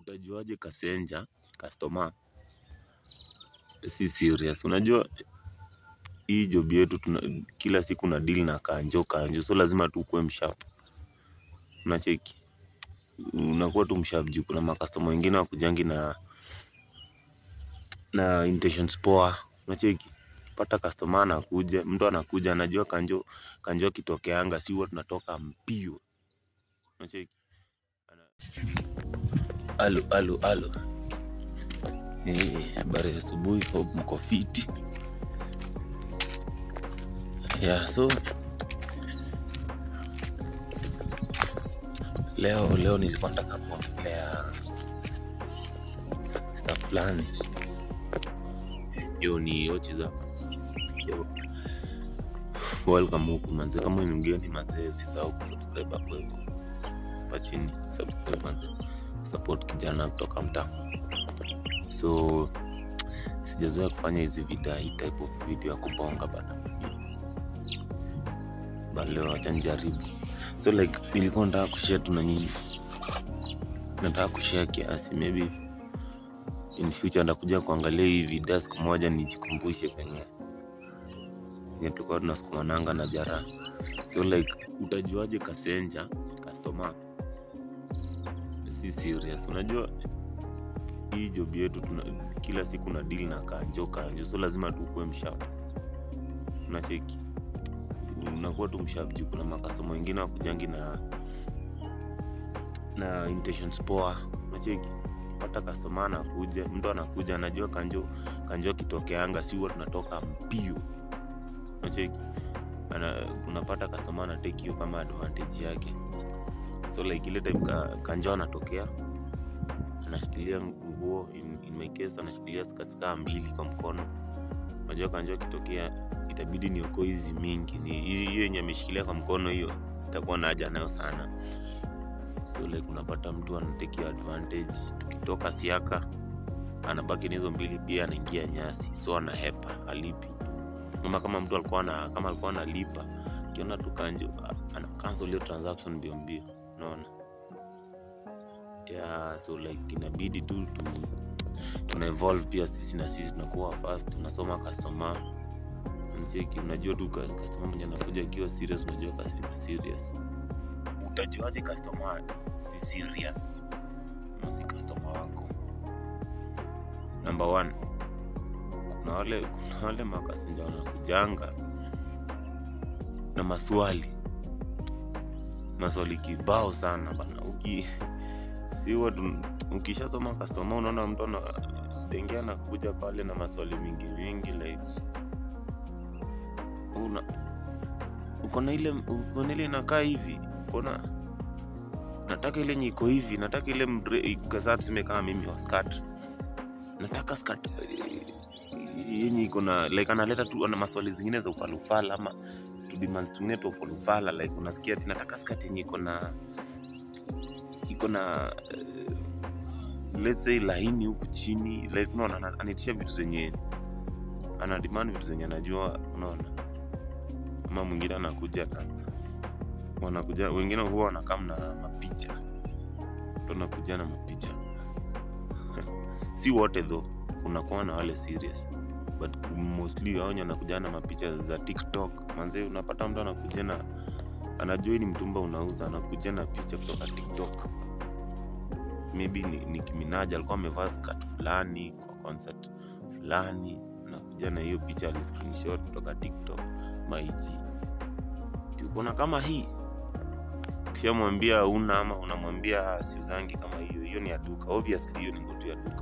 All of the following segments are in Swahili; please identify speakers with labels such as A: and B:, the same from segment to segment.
A: utajuaje kasenja customer si serious unajua hii job yetu tuna, kila siku na deal na kanjo kanjo so lazima tu ukuwe msharp unacheki unakuwa tu msharp juu kuna makastoma wengine wakujangi na na intentions poa unacheki pata customer anakuja mtu anakuja anajua kanjo kanjo akitokeanga si huwa tunatoka mbio unacheki alo alo alo Eh, habari ya asubuhi hope mko fiti yeah so leo leo nilikuwa nataka kuongelea stuff fulani hiyo ni ochi za so, welcome huku manze kama ni mgeni manze usisahau kusubscribe hapo hivyo hapa chini subscribe manze support kijana kutoka mtaa so sijazoea kufanya hizi vida hii type of video ya kubonga bana but leo acha nijaribu so like nilikuwa nataka kushare tu na nyinyi nataka kushare kiasi maybe in future nitakuja kuangalia hii video siku moja nijikumbushe penye penye tulikuwa tunasukumananga na jara so like utajuaje kasenja customer si serious unajua hii job yetu tuna, kila siku na deal na kanjo kanjo so lazima tu ukuwe msharp unacheki unakuwa tu msharp juu kuna makastoma wengine wakujangi na na intentions poa unacheki pata customer anakuja mtu anakuja anajua kanjo kanjo akitokeanga si huwa tunatoka mbio unacheki ana unapata customer anatake hiyo kama advantage yake so like ile time ka, kanjo anatokea anashikilia nguo in, in my case anashikilia skati kaa mbili kwa mkono unajua kanjo akitokea itabidi niokoe hizi mingi ni hiyo hiyo yenye ameshikilia kwa mkono hiyo sitakuwa na haja nayo sana so like unapata mtu anateki advantage tukitoka siaka anabaki na hizo mbili pia anaingia nyasi so anahepa alipi ama kama mtu alikuwa na kama alikuwa analipa akiona tu kanjo ana cancel hiyo transaction mbio mbio unaona yeah so like inabidi tu tu tuna evolve pia sisi na sisi tunakuwa fast tunasoma customer mcheki unajua tu ka- customer mwenye anakuja akiwa serious unajua customer serious utajuaje customer si serious ama si customer wako number one kuna wale kuna wale makasinja wanakujanga na maswali maswali kibao sana bana uki si watu ukishasoma customer unaona mtu ana dengia anakuja pale na maswali mingi mingi like una uko na ile uko na ile inakaa hivi uko na nataka ile yenye iko hivi nataka ile mdre- kasa tuseme kama mimi wa skirt nataka skirt eh, yenye iko na like analeta tu ana maswali zingine za ufalufala ama tu demands tungine tu ufalufala like unasikia ati nataka skirt yenye iko na iko na eh, let's say laini huku chini like unaona ana- anaitisha vitu zenye ana demand vitu zenye anajua unaona ama mwingine anakuja na wanakuja wengine huwa wanakam na mapicha ndo nakuja na mapicha si wote tho unakuwa na wale serious but mostly hao wenye wanakuja na mapicha za tiktok manze unapata mtu anakuja na anajua hii ni mtumba unauza anakuja na picha kutoka tiktok maybe ni, ni kiminaja alikuwa amevaa skat fulani kwa concert fulani anakuja na hiyo picha ali screenshot kutoka tiktok maiji ukona kama hii ukishamwambia una ama unamwambia siuzangi kama hiyo hiyo ni ya duka obviously hiyo ni ngotu ya duka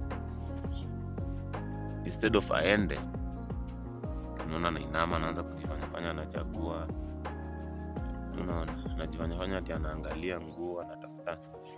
A: instead of aende unaona nainama anaanza kujifanyafanya anachagua unaona anajifanyafanya ati anaangalia nguo anatafuta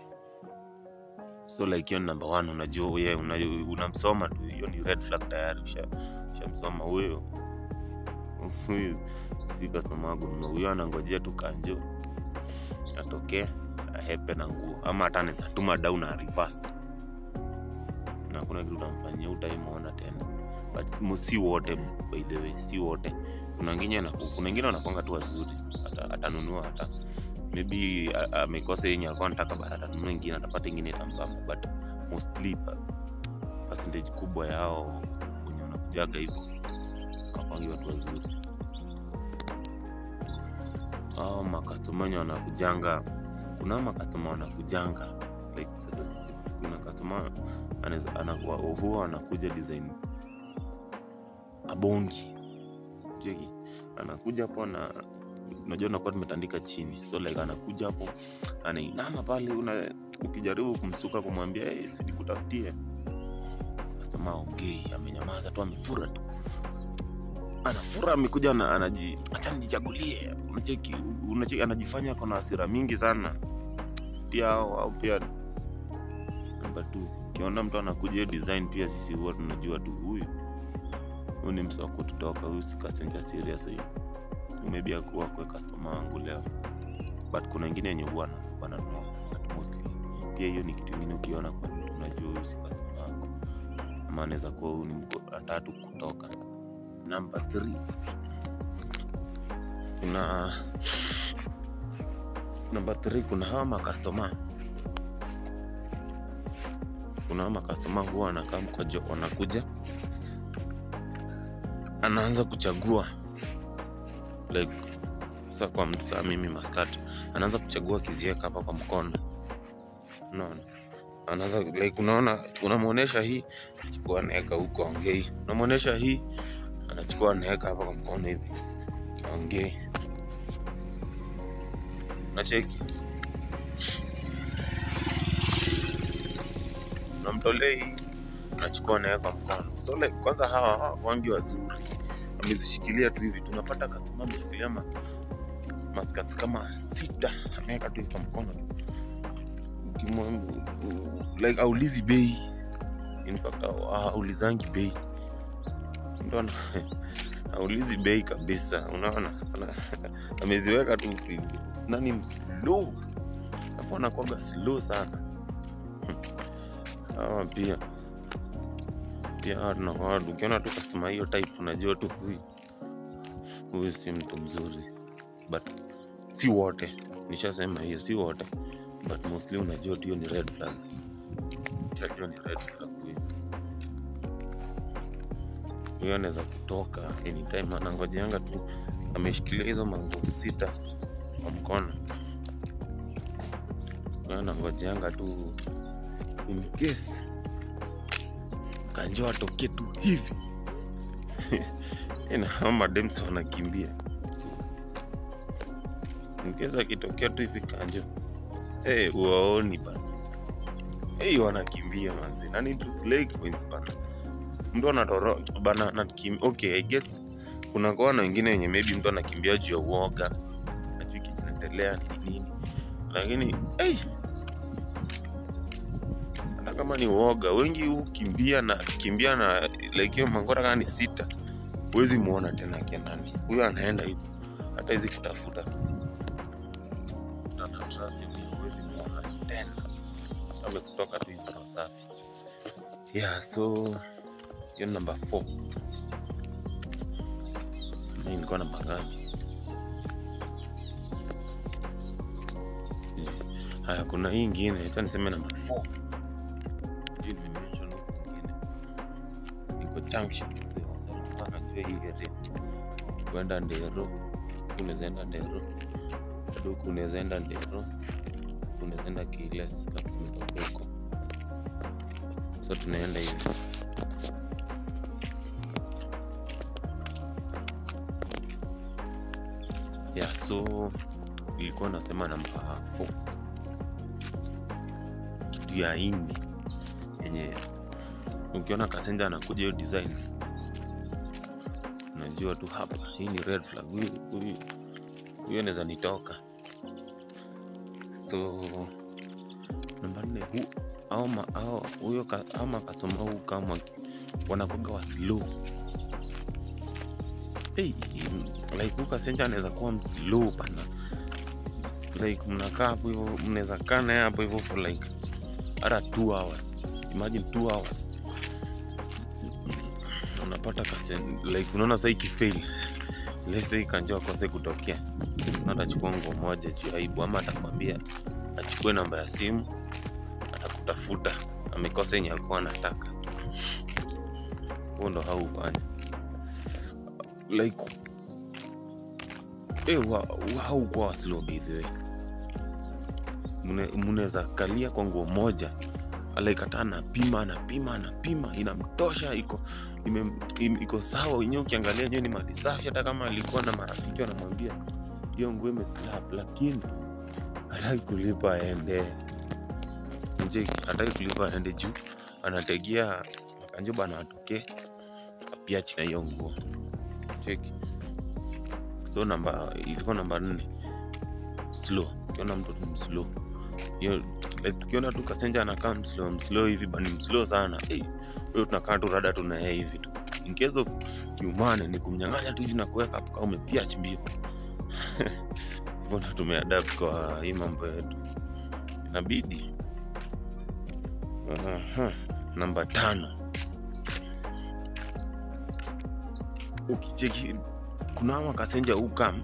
A: so like hiyo ni number one unajua ye unajua- unamsoma tu hiyo ni red flag tayari usha- ushamsoma huyo huyu si customer wangu mno huyo anangojea tu kanjo atokee ahepe na nguo ama hata anaweza tuma down na reverse na hakuna kitu utamfanyia utaimwona tena but mo- si wote by the way si wote kuna wengine na kuna wengine wanakwanga tu wazuri Ata- atanunua hata maybe a- amekosa yenye alikuwa anataka but atanunua ingine atapata ingine itambamba but mostly pa- percentage kubwa yao wenye wanakujaga hivyo wapangi watu wazuri au makastoma wenye wanakujanga kuna makastoma wanakujanga like sasa sisi kuna kastoma anaweza- anakuwa huwa anakuja design abongi cheki anakuja hapo na unajua nakuwa tumetandika chini so like anakuja hapo anainama pale una ukijaribu kumsuka kumwambia hey, sidikutafutie kastoma aongei amenyamaza tu amefura tu anafura amekuja na anaji acha nijichagulie unacheki unacheki anajifanya kona hasira mingi sana pia au, au pia namba tu ukiona mtu anakuja hiyo design pia sisi huwa tunajua tu huyu huyu ni msa wa kututoka huyu si kasenja serious huyu maybe akuwa kwe customer wangu leo but kuna wengine yenye huwa na- wananunua but mostly pia hiyo ni kitu ingine ukiona kwa mtu unajua huyu si customer wangu ama anaweza kuwa huyu ni mko atatu kutoka number 3 kuna number 3 kuna hawa makastoma kuna hawa makastoma huwa wanakaa mkojo wanakuja anaanza kuchagua like sasa kwa mtu kama mimi maskati anaanza kuchagua kizieka hapa kwa mkono unaona anaanza like unaona unamwonyesha hii anachukua anaweka huko aongei unamwonyesha hii anachukua anaweka hapa kwa mkono hivi aongei nacheki unamtolea hii anachukua anaweka mkono so like kwanza hawa hawa wangi wazuri amezishikilia tu hivi tunapata customer ameshikilia ma, maskats kama sita ameweka tu hivi kwa mkono tu Ukimwa- u- like aulizi bei in fact au- aulizangi bei ndo ana- aulizi bei kabisa unaona Ana- ameziweka tu hivi nani mslow alafu anakwaga slow sana hawa pia pia hawa tunakuwa ukiona tu customer hiyo type unajua tu huyu huyu si mtu mzuri but si wote nishasema hiyo si wote but mostly unajua tu hiyo ni red flag ushajua ni red flag huyu huyo anaweza kutoka anytime anangojeanga tu ameshikilia hizo mango sita kwa mkono huyo anangojeanga tu in case kanjo atoke tu hivi na hao madems wanakimbia nkeza akitokea tu hivi kanjo hey, uwaoni bana hey, wanakimbia manzi nani tu slay queens bana mtu anatoro bana anakim okay i get kuna kona wengine wenye maybe mtu anakimbia juu ya uoga ajui kinaendelea ni nini lakini hey, hata kama ni uoga wengi hukimbia na kimbia na like hiyo mangora kama ni sita huwezi muona tena akiendani huyo anaenda hivyo hata hizi kutafuta Na na trust me, huwezi muona tena amekutoka tu hivyo na safi yeah so hiyo namba 4 mi nilikuwa namba ngapi haya kuna hii ingine acha niseme namba 4 hii nimemention huku ingine iko junction mpaka jua hii area kwenda ndero unaweza enda ndero bado huku unaweza enda ndero unaweza enda kiles na tumetoka huko so tunaenda hivi yeah so ilikuwa nasema namba 4 kitu ya ini yenye ukiona kasenja anakuja hiyo design unajua tu hapa hii ni red flag huyu huyu huyu anaweza nitoka so namba nne hu au ma- au huyo ka- ama katoma huu kama wanakuga wa slow hey, like huyu kasenja anaweza kuwa mslow pana like mnakaa hapo hivyo mnaweza kaa naye hapo hivyo for like hata two hours imagine two hours unapata kasen like unaona saa ikifail lese kanjo akose kutokea na atachukua nguo moja juu ya aibu ama atakwambia achukue namba ya simu atakutafuta amekosa yenye alikuwa anataka huo ndo haufanya like eh, wa- wa- haukuwa slow by the way Mune- mnaweza kalia kwa nguo moja alaikata anapima anapima anapima inamtosha iko ime, im, iko sawa wenyewe ukiangalia nyewe ni mali safi hata kama alikuwa na marafiki wanamwambia hiyo nguo imeslap lakini hataki kulipa aende nje hataki kulipa aende juu anategea makanjoba anawatokee apiachi na hiyo nguo cheki so namba ilikuwa namba nne slow ukiona mtoto mslow hiyo like tukiona tu kasenja anakaa mslow mslow hivi bani mslow sana hey, huyo tunakaa tu rada tuna yeye hivi tu in case of kiumane ni kumnyang'anya tu hivi na kuweka hapo kama umepiach mbio hivyo ndo tumeadapt kwa hii mambo yetu inabidi Aha, namba tano ukicheki kuna ama kasenja ukam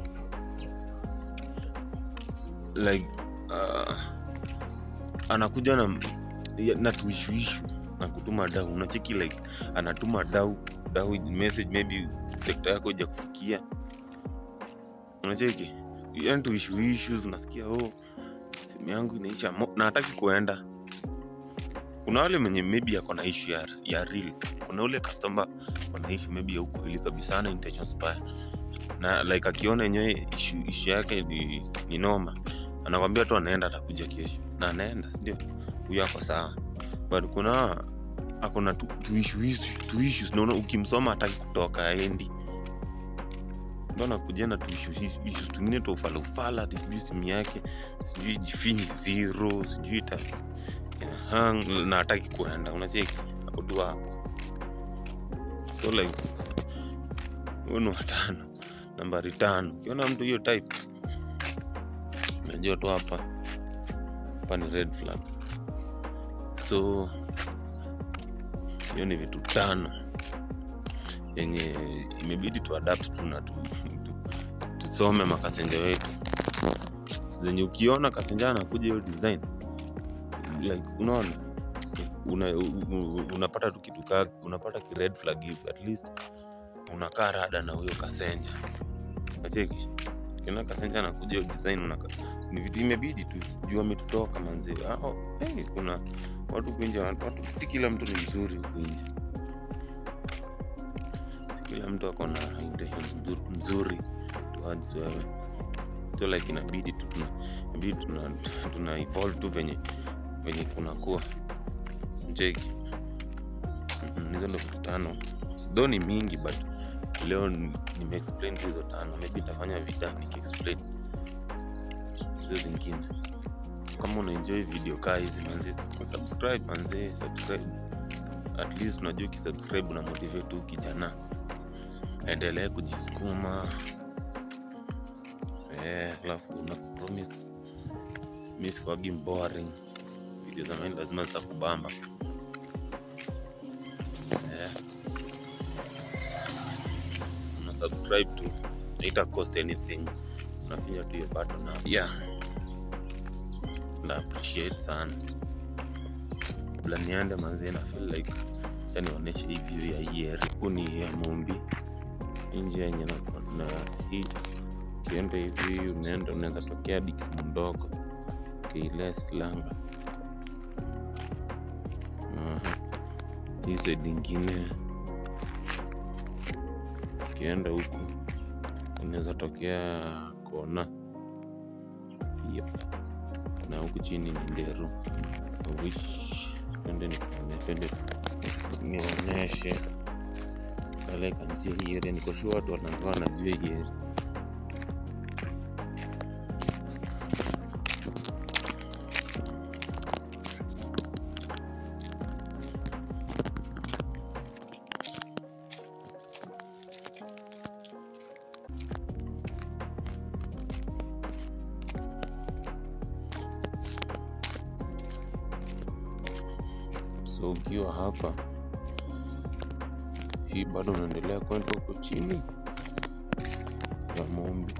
A: like uh, anakuja na ya- na tuishuishu na kutuma dau unacheki like anatuma dau dau message maybe sekta yako ija kufikia unacheki yani tuishuishu unasikia oh simu yangu inaisha mo- na hataki kuenda kuna wale mwenye maybe ako na issue ya, ya real kuna ule customer ana issue maybe ya ukweli kabisa ana intentions mbaya na like akiona yenyewe issue, issue yake ni, ni noma anakwambia tu anaenda atakuja kesho na anaenda sindio huyo ako sawa but kuna akona tu, tu, issues, tu issues naona ukimsoma hataki kutoka aendi ndo anakuja na tu issues, issues tungine tu ufala ufala ati sijui simu yake sijui jifinyi zero sijui ita hang na hataki kuenda unacheki ako tu hapo so like huyu ni watano nambari tano ukiona mtu hiyo type unajua tu hapa hapa ni red flag so hiyo ni vitu tano yenye imebidi tu adapt tu na tu, tu, tusome makasenja wetu zenye ukiona kasenja anakuja hiyo design like unaona una, u- u- unapata tu kitu ka unapata ki red flag hivi at least unakaa rada na huyo kasenja nacheki kiona kasenja anakuja hiyo design unaka, ni vitu imebidi tu juu ametutoka manzee oh, hey, kuna watu kuinje watu, watu si kila mtu ni mzuri huku nje si kila mtu ako na intentions mzuri, mzuri towards wewe so like inabidi tu tuna inabidi tuna, tuna evolve tu venye venye kunakuwa mcheki Mhm, hizo ndo vitu tano though ni mingi but leo ni- nimeexplain tu hizo tano maybe nitafanya vida nikiexplain hizo zingine kama unaenjoy video kaa hizi manze subscribe manze subscribe at least unajua ukisubscribe una motivate tu kijana endelee kujisukuma eh, alafu una promise mi sikuwagi boring video za mine lazima zitakubamba eh. una subscribe tu ita cost anything unafinya tu hiyo button na yeah na appreciate sana kabla niende manzie na feel like acha nionyeshe hii view ya hii area huku ni ya Mumbi nje yenye na, na hii ukienda hivi unaenda unaweza tokea Dix mdogo Keiles Langa Aha. hii side ingine ukienda huku unaweza tokea kona yep. na huku chini ni Nderu wish twende nipende nionyeshe kale kanjia hii area niko sure watu wanakuwa wanajua hii area so ukiwa hapa hii bado unaendelea kwenda huko chini inaitwa Mombi.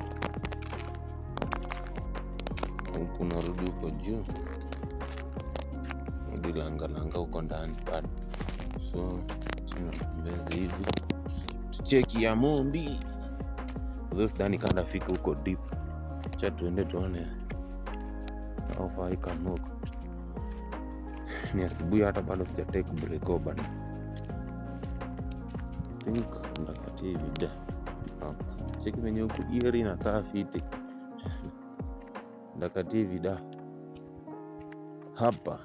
A: Huku unarudi huko juu, rudi langalanga huko ndani bado. So tunatembeza hivi tucheki ya Mombi. Although sidhani kanda fika huko deep. Cha tuende tuone how far I can walk. Ni asubuhi hata bado sija take break oh, bado. Think ndakati hivi da. Hapa. Cheki venye huku area inakaa fiti. Ndakati hivi da. Hapa.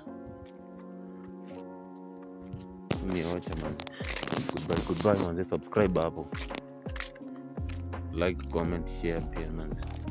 A: Nioche manze. Goodbye, goodbye manze, subscribe hapo. Like, comment, share pia manze.